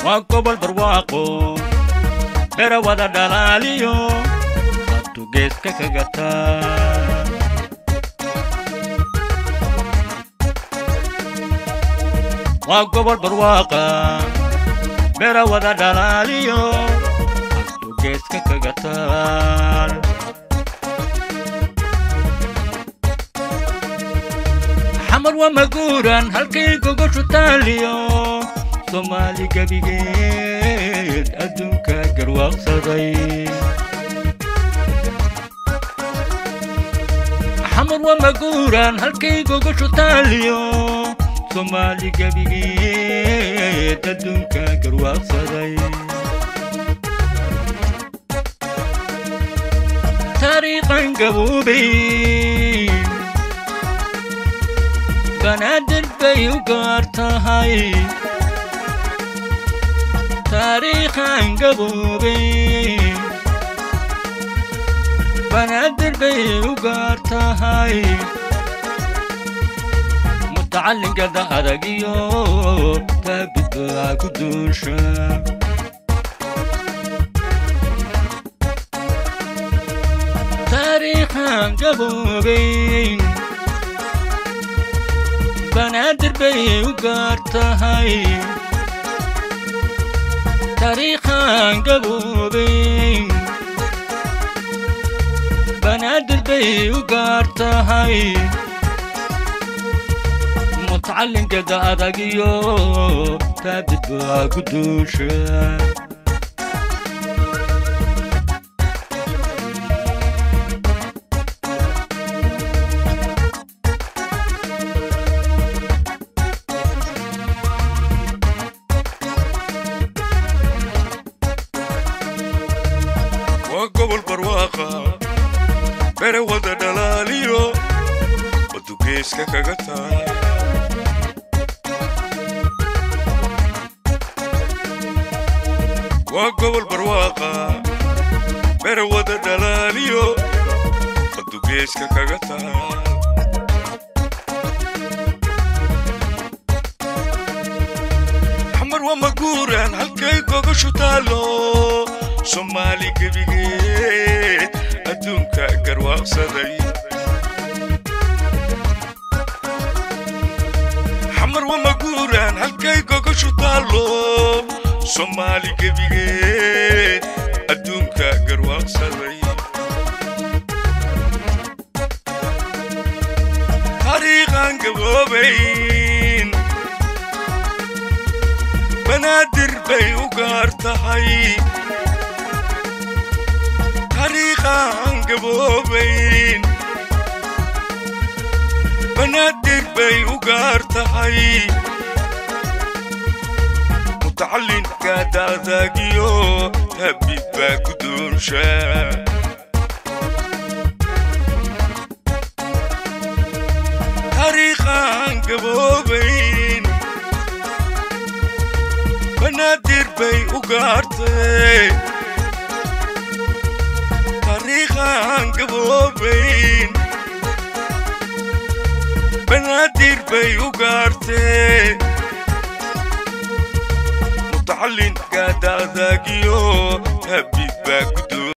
waa gobol barwaaqo bera wada dhalaaliyo haddu geeska kaga taa waa gobol barwaaqa bera wada dhalaaliyo haddu geeska kaga taal xamar waa maguuran halkay gogoshu taaliyo soomaali gebigeed adduunka garwaaqsaday xamar waa maguuran halkay gogoshu taaliyo soomaali gebigeed adduunka garwaaqsaday taariikhan gaboobay banaadir bay u gaar tahay taariikhan gaboobay banaadir bay u gaar tahay mutacallinkada adagiyo taabidbaa ku duusha taariikhan gaboobay banaadir bay u gaar tahay taariikhan gaboobay banaadir bay u gaar tahay mutacallinkada adagiyo taabid baa ku duusha waa gobol barwaaqa bere wada dhalaaliyo wadu geeska kaga taay waa gobol barwaaqa bere wada dhalaaliyo wadu geeska kaga taay xamar waa maguuran halkay gogoshu taalo soomaali gebigeed adduunka garwaaqsaday xamar waa maguuran halkay gogoshu taalo soomaali gebigeed adduunka garwaaqsaday taariikhan gaboobayn banaadir bay u gaar tahay taariikhan gaboobayn banaadir bay u gaar tahay mutacallinka daadaagiyo habib baa ku duunsha taariikhan gaboobayn banaadir bay u gaartay taariikhan gaboobayn banaadir bay u gaartay mutacallinka daadaagiyo habib baa ku duun